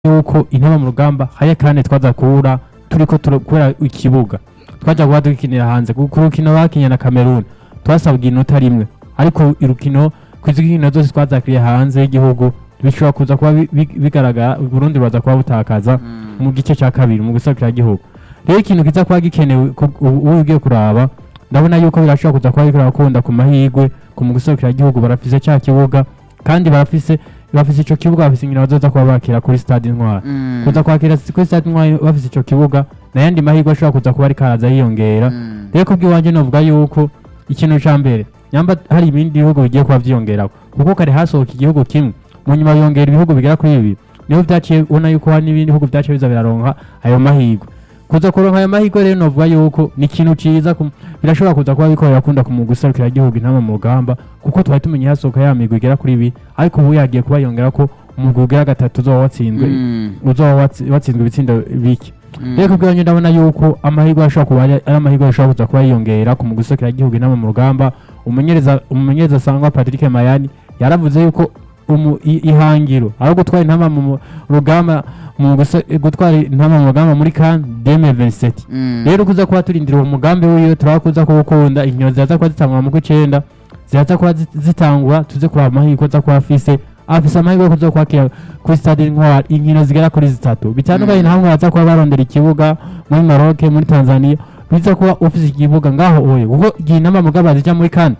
yuko intama mu rugamba haya kandi twaza kuhura turiko turo- kubera ikibuga twaja kuba dukinira hanze ku ku rukino bakinye na Cameroon twasabwa inota rimwe ariko irukino kwizi nkino zose twazakiriye hanze y'igihugu bishobora kuza kuba bi- bi- bigaragara Burundi baza kuba butakaza mu gice cya kabiri mu gusakira igihugu rero ikintu kiza kuba gikenewe ku- ubu ubu ugiye kuraba ndabona yuko birashobora kuza kuba biriko birakunda ku mahirwe ku mu gusakira igihugu barafise cya kibuga kandi barafise bafise ico kibuga bafise inkino bazoza kuba bakira kuri stade intwari kuza kwakira kuri stade intwari bafise ico kibuga n'ayandi mahirwe ashobora kuza kuba ariko araza yiyongera rero kubw'iwanje novuga yuko ikintu ca mbere nyamba hari ibindi bihugu bigiye kuba vyiyongerako kuko kare hasohoka igihugu kimwe mu nyuma yongera ibihugu bigera kuri bibiri niho vyaciye ubona yuko hari n'ibindi bihugu vyaciye biza biraronka ayo mahirwe kuza kuronka ayo mahirwe rero novuga yuko ni ikintu ciza ku- birashobora kuza kuba biko birakunda ku mugwi userukira igihugu intama mu rugamba kuko twari tumenye hasohoka ya migwi igera kuri ibiri ariko ubu yagiye kuba yongera ko umugwi ugira gatatu uzoba watsinzwe uzoba watsi- watsinzwe ibitsindo bike rero kubw'iwanjye ndabona yuko amahirwe ashobora kuba ari ari amahirwe ashobora kuza kuba yiyongera ku mugwi userukira igihugu intama mu rugamba umumenyereza umumenyereza asangwa Patrick Mayani yaravuze yuko umu- i- ihangiro aho gutwara intama mu mu rugamba mu guse- gutwara intama mu rugamba muri kan 2027 rero kuza kuba turindira uwo mugambi wiwe turaba kuza kuwukunda inkino ziraza kuba zitangwa mu kw'icenda ziraza kuba zi- zitangwa tuze kuraba amahirwe aza kuba afise afise amahirwe yo kuza kwakira kuri stade intwari inkino zigera kuri zitatu bitandukanye Mm. na hamwe baza kuba barondera ikibuga muri Maroc muri Tanzania biza kuba ufise ikibuga ngaho oye kuko igihe intama mugaba zija muri kan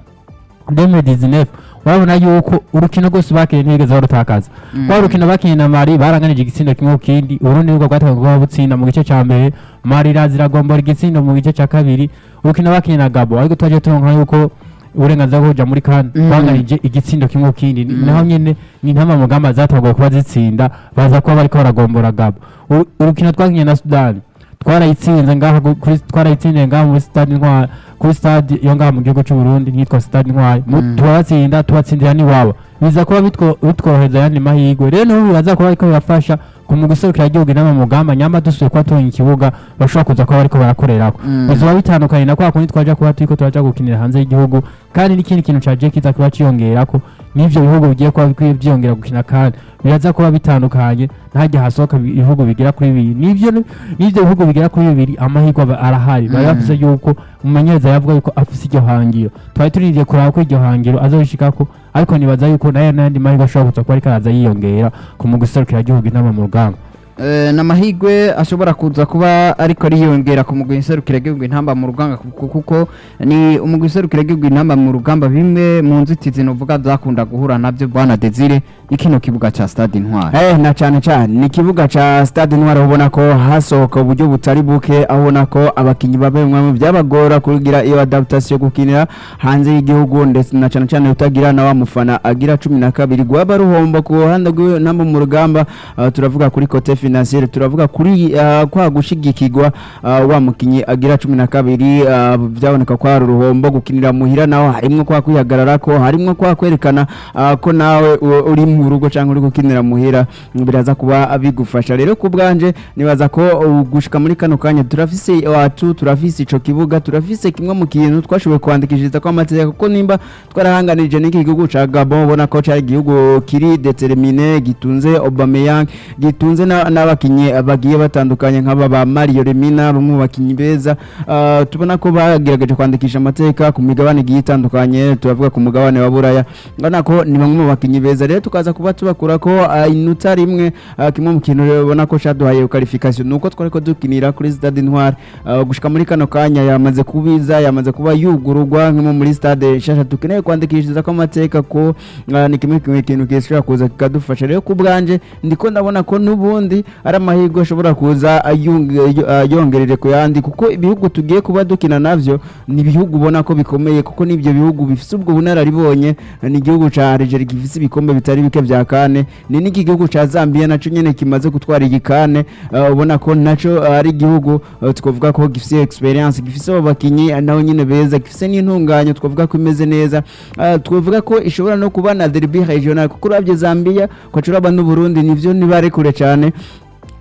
2019 urabona yuko urukino rwose bakiriye ntibigeze barutakaza kwa rukino bakinye na Mali baranganije igitsindo kimwe ku kindi Uburundi nibwo bwatangiye kuba butsinda mu gice ca mbere Mali irazira gombora igitsindo mu gice ca kabiri urukino bakinye na Gabo ariko twaje turonka yuko uburenganzira bwo kuja muri kan Mm. banganije igitsindo kimwe ku kindi Mm. naho nyene ni ntama mugamba zatanguye kuba zitsinda baza kuba bariko baragombora Gabo Uru- urukino twakinye na Sudan twarayitsinze ngaha gu- kuri twarayitsindiye ngaha muri stade intwari kuri stade yo ngaha mu gihugu cy'u Burundi nitwa stade intwari Mu- Mm. turabatsinda tubatsindira n'iwabo biza kuba bitwo- bitworohereza ayandi mahirwe rero n'ubu biraza kuba ariko birafasha ku mu guserukira igihugu inama mu rugamba nyamba dusuye kuba tubonye ikibuga bashobora kuza kuba bariko barakorerako bizoba bitandukanye na kwa kundi twaja kuba turiko turaja gukinira hanze y'igihugu kandi n'ikindi kintu caje kiza kuba ciyongerako n'ivyo bihugu bigiye kuba bikwiye vyiyongera gukina kandi biraza kuba bitandukanye ntajya hasohoka ibi- ibihugu bigera kuri bibiri n'ivyo n'ivyo bihugu bigera kuri bibiri amahirwe aba arahari bari Mm. bafise yuko umumenyereza yavuga yuko afise iryo hangiro twari turindiriye kuraba ko iryo hangiro azorishikako ariko nibaza yuko nayo n'ayandi mahirwe ashobora kuza kuba ariko araza yiyongera ku mu guserukira igihugu inama mu rugamba Eh, n'amahirwe ashobora kuza kuba ariko ariyongera ku mugwi nserukira igihugu intamba mu rugamba kuko kuko ni umugwi nserukira igihugu intamba mu rugamba bimwe mu nzitizi novuga zakunda guhura navyo bwana Desire ni kino kibuga ca Stade Intwari Eh, na cyane cyane ni ikibuga ca Stade Intwari ubona ko hasohoka uburyo butari buke aho ubona ko abakinyi babe bamwe byabagora kugira iyo adaptation gukinira hanze y'igihugu ndetse na cyane cyane utagira na wa mufana agira cumi na kabiri gwaba ruhombo ku ruhande rw'intamba mu rugamba ah, turavuga kuri kote financiere turavuga kuri ah, kwa gushigikirwa ah, wa mukinyi agira cumi na kabiri ah, byaboneka ko hari uruhombo gukinira muhira naho harimwo kwa kwihagarara ko harimwo kwa kwerekana ah, ko nawe u- uri mu rugo cyangwa uri gukinira muhira biraza kuba bigufasha rero ku bwanje nibaza ko uh, gushika muri kano kanya turafise wacu turafise ico kibuga turafise kimwe mu kintu twashoboye kwandikishiriza ko amategeko ko nimba twarahanganirije n'iki gihugu ca Gabon ubona ko cari igihugu kiri determiné gitunze Aubameyang gitunze na- n'abakinyi bagiye batandukanye nk'aba ba Mario Lemina bamwe mu bakinyi beza Ah, tubona ko bagerageje kwandikisha amateka ku migabane igiye itandukanye turavuga ku mugabane wa Buraya ngana ko ni bamwe mu bakinyi beza rero tukaza kuba tubakura ko ah, inota rimwe ah, kimwe mu kintu rero ubona ko caduhaye qualification nuko twari ko dukinira kuri Stade Intwari Ah, gushika muri kano kanya yamaze kubiza yamaze kuba yugururwa nko muri stade shasha dukeneye kwandikishiriza ko amateka ko ah, ni kimwe kimwe kintu gishobora kuza kikadufasha rero ku bwanje ndiko ndabona ko n'ubundi ari amahirwe ashobora kuza ayung- ah, yongereje ku yandi kuko ibihugu tugiye kuba dukina navyo ni ibihugu ubona ko bikomeye kuko n'ibyo bihugu bifise ubwo bunararibonye ni igihugu ca Algeria gifise ibikombe bitari bike vya kane ni n'iki gihugu ca Zambia naco nyene kimaze gutwara iyi kane ah, ubona ko naco ari igihugu ah, twavuga ko gifise experience gifise abo bakinyi ah, naho nyene beza gifise n'intunganyo twavuga ko imeze neza Ah, twavuga ko ishobora no kuba na derby regional kuko uravye Zambia kwacuraba n'u Burundi nivyo nibare kure cane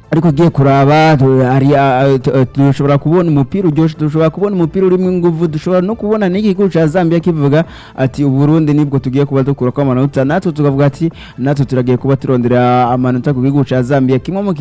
ariko ugiye kuraba tu- hari ah, tu- eh, dushobora kubona umupira uryoshye dushobora kubona umupira urimo ingufu dushobora no kubona n'igihugu cya Zambia kivuga ati uburundi nibwo tugiye kuba dukura ko amanota natwe tukavuga ati natwe turagiye kuba turondera amanota ku gihugu cya Zambia kimwe mu